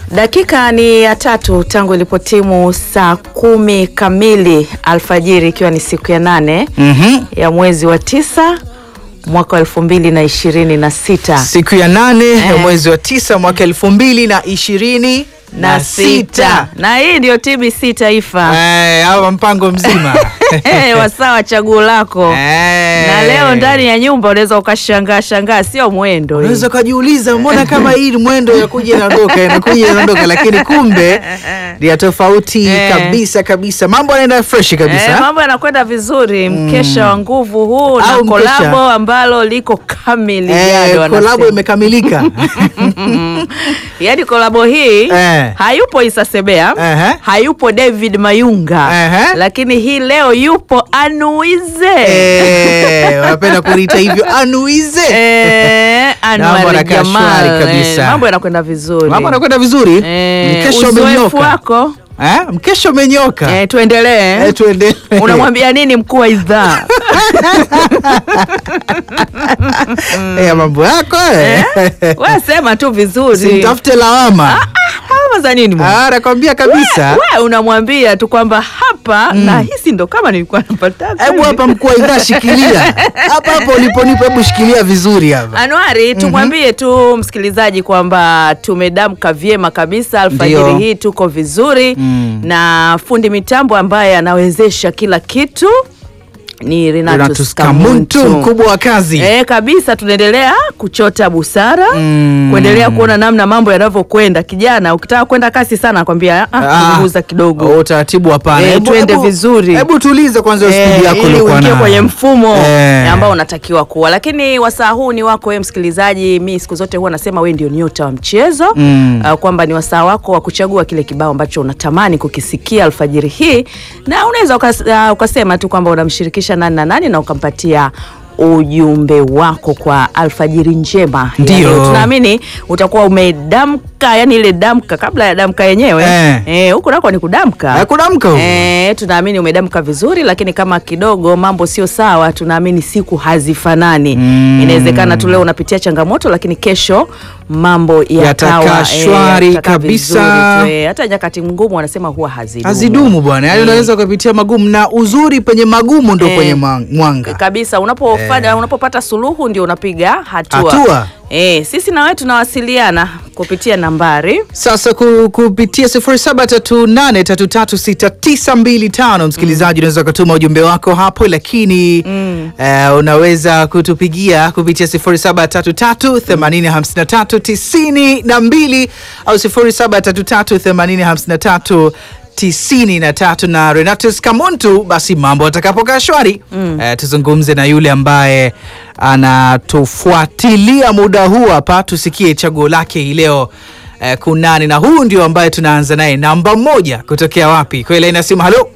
Dakika ni ya tatu tangu ilipotimu saa kumi kamili alfajiri ikiwa ni siku ya nane Mhm. ya mwezi wa tisa mwaka wa elfu mbili na ishirini na sita Siku ya nane ya Eh. mwezi wa tisa mwaka elfu mbili na ishirini na sita na hii ndio TBC Taifa Eh, hawa mpango mzima wasawa chaguo lako Eh. na leo ndani ya nyumba unaweza ukashangaa shangaa, sio mwendo hii. unaweza ukajiuliza mbona kama hii mwendo ya kuja inaondoka inakuja inaondoka, lakini kumbe ni ya tofauti Eh. kabisa kabisa. Mambo yanaenda fresh kabisa. Eh, mambo yanakwenda vizuri, mkesha wa nguvu huu na Au mkesha. kolabo ambalo liko kamili Eh, jado kolabo wanasema. imekamilika. Yaani kolabo hii Eh. hayupo Isa Sebea, Ehe. hayupo David Mayunga, Ehe. lakini hii leo yupo Anuize Eh, wanapenda kuliita hivyo anuize. Eh, Mambo Anwar yanakaa Jamal. shwari kabisa. Eh, mambo yanakwenda vizuri. Mambo yanakwenda vizuri. Eh, Mkesha uzoefu umenyoka. wako Eh, mkesha umenyoka. eh, tuendelee Eh, tuendelee. unamwambia nini mkuu wa idhaa Eh, mambo yako eh. we sema tu vizuri Simtafute lawama. Hawa za nini mwana? Ah, nakwambia kabisa. we unamwambia tu kwamba hapa na hisi ndo kama nilikuwa napata Hebu hapa mkuu wa idhaa shikilia. Hapa hapa uliponipa hebu shikilia vizuri hapa. Anuari, tumwambie tu msikilizaji kwamba tumedamka vyema kabisa alfajiri Ndio. hii, tuko vizuri Mm. na fundi mitambo ambaye anawezesha kila kitu ni Renatus Renatus Kamuntu Kamuntu. mkubwa wa kazi. Eh, kabisa tunaendelea kuchota busara Mm. kuendelea kuona namna mambo yanavyokwenda. Kijana, ukitaka kwenda kasi sana nakwambia ah, Ah, punguza kidogo oh, utaratibu hapana. Eh, Hebu- tuende hebu- vizuri. Hebu tulize kwanza hiyo Eh, spidi yako ili uliokuwa uingie nayo. kwenye mfumo Eh. ambao unatakiwa kuwa. Lakini wasaa huu ni wako wewe msikilizaji. Mi siku zote huwa nasema wewe ndio nyota wa mchezo Mm. uh, kwamba ni wasaa wako wa kuchagua kile kibao ambacho unatamani kukisikia alfajiri hii, na unaweza ukas, uh, ukasema tu kwamba unamshirikisha nani na nani na ukampatia ujumbe wako kwa alfajiri njema ya Ndio. leo. Tunaamini utakuwa umedamka, yani ile damka kabla ya damka yenyewe Eh. eh, huku nako ni kudamka Eh, kudamka huko. Eh, tunaamini umedamka vizuri, lakini kama kidogo mambo sio sawa, tunaamini siku hazifanani. Mm. Inawezekana tu leo unapitia changamoto, lakini kesho mambo Yatakaa yatawa shwari yatakaa kabisa. vizuri tu, eh. Hata nyakati ngumu wanasema huwa hazidumu, Hazidumu bwana, yaani unaweza kupitia magumu, na uzuri penye magumu ndo Eh. kwenye mwa- mwanga. kabisa. Unapofanya unapopata suluhu ndio unapiga hatua, Hatua. Eh, sisi na wewe tunawasiliana kupitia nambari Sasa ku, kupitia 0738336925 msikilizaji, unaweza kutuma ujumbe wako hapo, lakini eh, unaweza kutupigia kupitia 0733805392 au 07338053 tisini na tatu na Renatus Kamuntu. Basi mambo atakapokaa shwari eh, tuzungumze na yule ambaye anatufuatilia muda huu hapa, tusikie chaguo lake hii leo eh, kunani, na huu ndio ambaye tunaanza naye namba moja kutokea wapi? Kweli inasema halo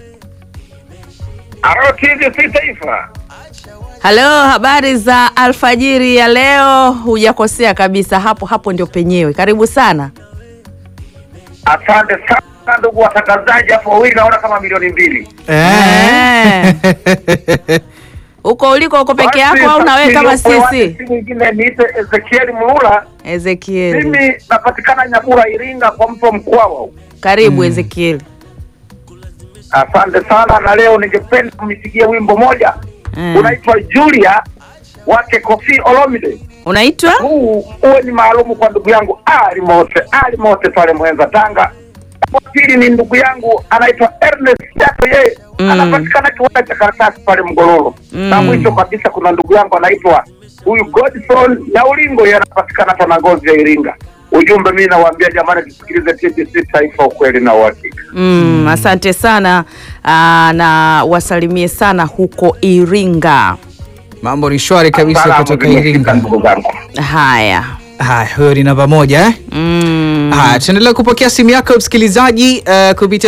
Aro TBC Taifa. Halo, habari za alfajiri ya leo. Hujakosea kabisa, hapo hapo ndio penyewe. Karibu sana. Asante sana ndugu watangazaji, hapo wawili naona kama milioni mbili. eh. Huko uliko uko peke Basi, yako au na wewe kama sasa niliyopo sisi? hewani si mwingine niite Ezekiel Mlula. Ezekiel, Mimi napatikana Nyabura, Iringa, kwa mto Mkwawa. karibu Ezekiel. Asante sana, na leo ningependa kumpigia wimbo moja Mm. unaitwa Julia wake Kofi Olomide. Unaitwa Huu uwe ni maalumu kwa ndugu yangu Ali Mote, Ali Mote pale Mwenza, Tanga. Wa pili ni ndugu yangu anaitwa Ernest Jato, yeye Mm. anapatikana kiwanda cha karatasi pale Mgororo. Mm. Na mwisho kabisa kuna ndugu yangu anaitwa huyu Godson Nyaulingo, yeye anapatikana hapa na ngozi ya Iringa. Ujumbe mimi nawaambia jamani, tusikilize TBC Taifa, ukweli na uhakika. mm, asante sana aa, na wasalimie sana huko Iringa. Mambo ni shwari kabisa Salamu kutoka zimefika, Iringa. ndugu zangu. Haya Haya, huyo ni namba moja eh? mm. Haya, tuendelea kupokea simu yako msikilizaji uh, kupitia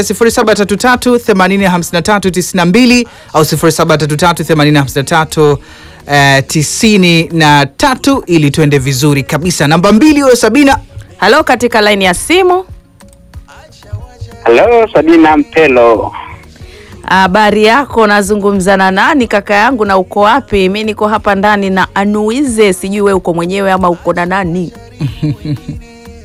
0733805392 au 07338053 uh, tisini na tatu ili tuende vizuri kabisa. Namba mbili huyo Sabina. Halo, katika laini ya simu. Halo, Sabina Mpelo. Habari yako, nazungumza na nani kaka yangu, na uko wapi? Mi niko hapa ndani na Anuize, sijui we uko mwenyewe ama uko na nani?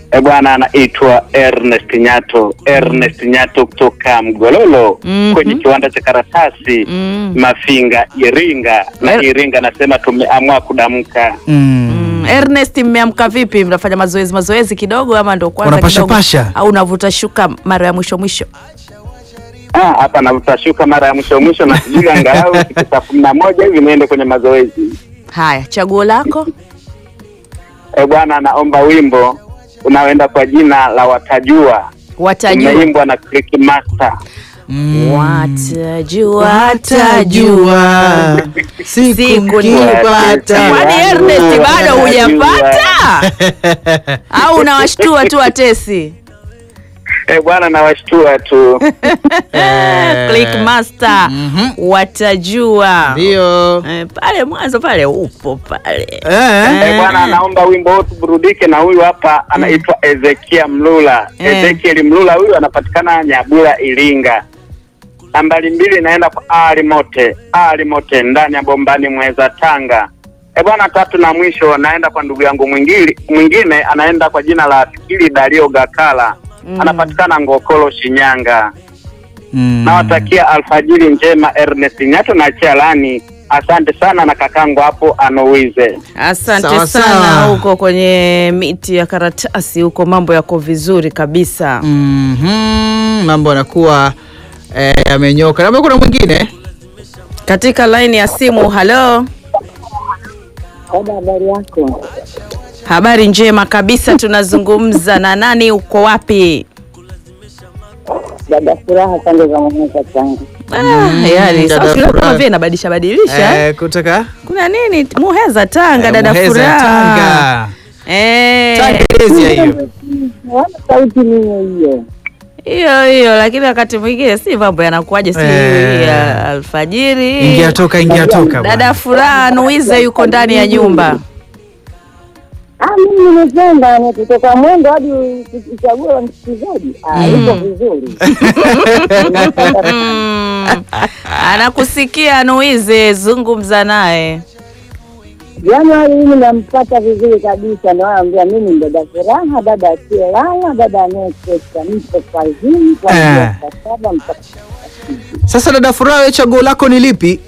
E bwana, anaitwa Ernest Nyato. Ernest Nyato kutoka Mgololo Mhm. kwenye kiwanda cha karatasi Mm. Mafinga, Iringa na Er- Iringa nasema tumeamua kudamka. Mm. Mm, Ernest, mmeamka vipi? Mnafanya mazoezi mazoezi kidogo ama ndo kwanza Unapasha kidogo? pasha? au unavuta shuka mara ya mwisho mwisho? Ah, hapa navutashuka mara ya mwisho mwisho na sijui angalau siku saa kumi na moja hivi niende kwenye mazoezi. Haya, chaguo lako. E bwana, naomba wimbo unaoenda kwa jina la Watajua, Watajua, umeimbwa na Click Master. Mm. watajua, Watajua watajua. siku Siku nikipata. Kwani Ernest bado hujapata au unawashtua tu watesi? E bwana, nawashtua tu. Eh. Click Master Mhm. watajua. Ndio. Eh, pale mwanzo pale upo pale. Eh. E bwana, naomba wimbo huu tuburudike na huyu hapa anaitwa Ezekia Mlula. Eh. Ezekiel Mlula huyu anapatikana Nyabura, Iringa. Nambari mbili inaenda kwa Ali Mote, Ali Mote ndani ya Bombani Mweza, Tanga. E bwana, tatu na mwisho naenda kwa ndugu yangu mwingine, mwingine anaenda kwa jina la Fikiri Dario Gakala Mm. anapatikana Ngokolo, Shinyanga. Mm. Nawatakia alfajiri njema Ernest Nyato na Chialani. Asante sana na kakangu hapo Anowize. Asante Sawa, sana sawa. huko kwenye miti ya karatasi huko, mambo yako vizuri kabisa. Mhm. Mambo yanakuwa eh, yamenyoka. Labda kuna mwingine Katika laini ya simu, halo, Dada, habari yako? habari njema kabisa. Tunazungumza na nani? Uko wapi? Dada Furaha, pande za Muheza Tanga. Ah, yani dada sauti leo kama Furaha. vile inabadilisha badilisha. eh, kutoka Kuna nini? Muheza Tanga, eh, dada Muheza, Furaha. Tanga. Eh, Tangelezia hiyo. Wana sauti niyo hiyo. hiyo hiyo, lakini wakati mwingine si mambo yanakuwaje, si Eh. ya alfajiri. Ingia toka, ingia toka. Dada bwana. Furaha Nuize yuko ndani ya nyumba. Ah, mimi nimependa ni kutoka mwendo hadi uchague wa msikilizaji. Ah, iko vizuri. Mm. Anakusikia Nuize, zungumza naye. Januari mimi nampata vizuri kabisa, nawaambia mimi ni dada Furaha, dada asiyelala, dada anayekesha, nipo kazini kuanzia Eh. saa saba mpaka Sasa dada Furaha, wewe chaguo lako ni lipi?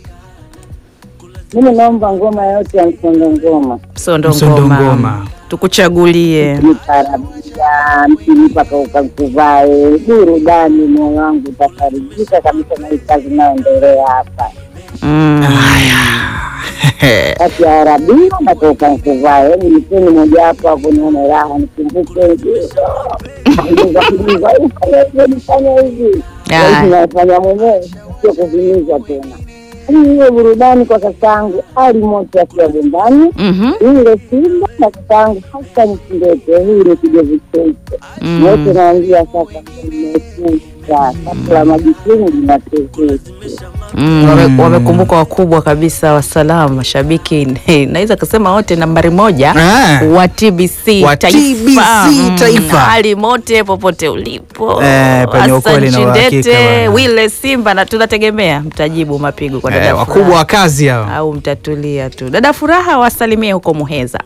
mimi naomba ngoma yote ya msondo ngoma Msondo Msondo ngoma. ngoma. Tukuchagulie. niparabia mkinipa ukakuvae burudani, moyo wangu utafarijika kabisa na hii kazi inayoendelea hapa Mm. kati ya arabia na kaukankuvae. Hebu nipeni moja hapo hapo nione raha, nikumbuke nifanya hivi Aya. nafanya mwenyewe, sio kuvimiza tena. Hiyo burudani kwa kakangu Ali Moto akiwa Bombani Mhm. ile Simba na kakangu hasa Msindete, hii ni kidevu cheupe Mm. wote naambia sasa, mmekucha sasa la majukumu linatezesha. Mm, wame- wamekumbuka wakubwa kabisa wa salamu mashabiki naweza kusema wote nambari moja Ah. wa TBC Wa TBC Taifa. hali mote popote ulipo Eh, penye Hassan ukweli na uhakika Chindete bwana. Wile Simba na tunategemea mtajibu mapigo kwa dada Eh, Furaha. wakubwa wa kazi hao. au mtatulia tu dada Furaha wasalimie huko Muheza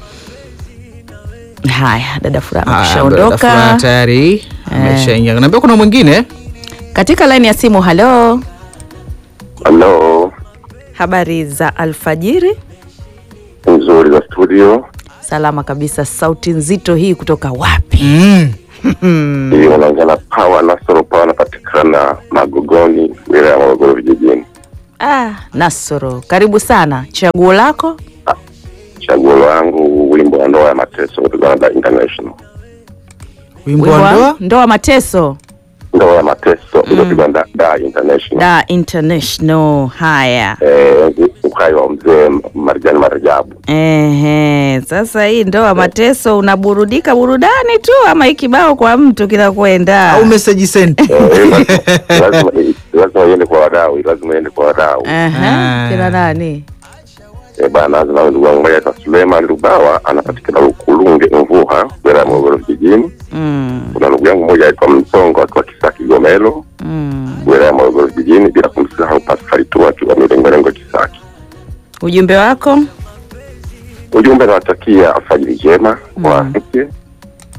haya dada Furaha Haya, dada Furaha ameshaondoka tayari ameshaingia. Naambia kuna mwingine katika laini ya simu halo Halo, habari za alfajiri nzuri za studio. salama kabisa sauti nzito hii kutoka wapi mm. Hii unaongea na Pawa Nasoro Pawa, anapatikana Magogoni, wilaya ya Morogoro vijijini. ah, Nasoro karibu sana chaguo lako Chaguo langu wimbo wa ndoa ya mateso kutoka na International, wimbo Wimbo wa wa ndoa ndoa mateso ndoa ya mateso iliyopigwa na da International, da international haya eh, uhai wa mzee Marijani Marajabu. Ehe, sasa hii ndoa mateso unaburudika burudani tu ama ikibao kwa mtu kinakwenda au message sent. Eh, lazima- lazima lazima iende kwa wadau, lazima iende kwa wadau. Ehe, Ah. kina nani Eh, bana azina ndugu wangu mmoja aitwa Suleiman Lubawa anapatikana Ukulunge Mvuha, wilaya ya Morogoro vijijini. mm, Kuna ndugu yangu mmoja aitwa Msongo akiwa Kisaki Gomelo, mm. wilaya ya Morogoro vijijini, bila kumsahau Pascal tu akiwa Milengolengo Kisaki. ujumbe wako Ujumbe nawatakia alfajiri njema kwa mke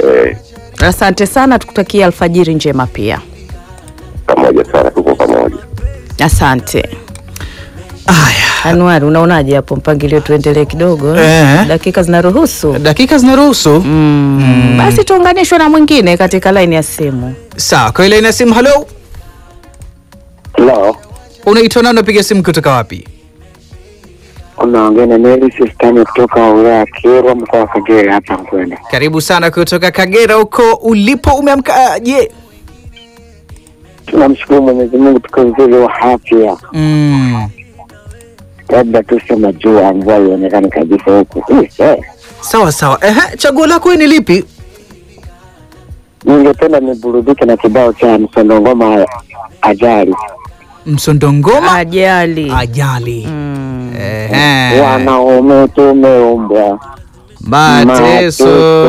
eh, Asante sana, tukutakia alfajiri njema pia. pamoja sana, tuko pamoja. Asante. Haya, Anuari, unaonaje hapo mpangilio? Tuendelee kidogo, Eh. dakika zinaruhusu. dakika zinaruhusu. Mm. Basi tuunganishwe na mwingine katika laini ya simu. Sawa, kwa ile ina simu. Halo, Hello, unaitwa nani? Unapiga simu kutoka wapi? unaongea na Mary Sistani kutoka wilaya ya Kyerwa mkoa wa Kagera hapa Mkwenda. Karibu sana kutoka Kagera huko ulipo. Umeamka je? Tunamshukuru Mwenyezi Mungu, tuko vizuri wa afya, Mm. labda tusema jua mvua ionekane kabisa huku. Hii, eh, Sawa sawa. Ehe, chaguo lako wewe ni lipi? Ningependa niburudike na kibao cha msondongoma ajali Msondongoma Ajali. ajali. Mm. Ehe. wanaume tumeumbwa Mateso.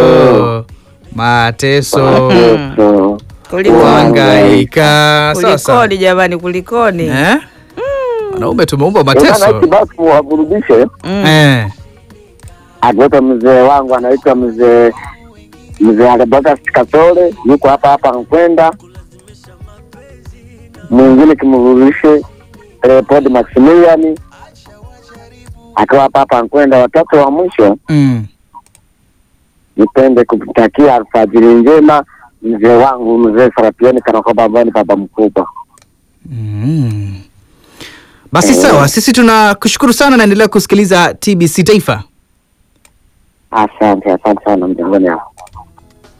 Mateso. mateso Kulikoni? Kuhangaika. Sawa sawa. Kulikoni jamani, kulikoni? Eh? Wanaume tumeumba Bwana, mateso. hiki basi waburudishe Eh. akiwepo mzee wangu anaitwa mzee mzee Albertus Kasole yuko hapa hapa Nkwenda. Mwingine kimrudishe Leopold Maximilian akiwa hapa hapa Nkwenda. Watatu wa mwisho Mm. nipende kumtakia alfajiri njema mzee wangu mzee Sarapioni Kanakoba ambaye ni baba mkubwa. Mm. Basi sawa, sisi tunakushukuru sana, naendelea kusikiliza TBC Taifa. Asante, asante sana mjangoni hapo.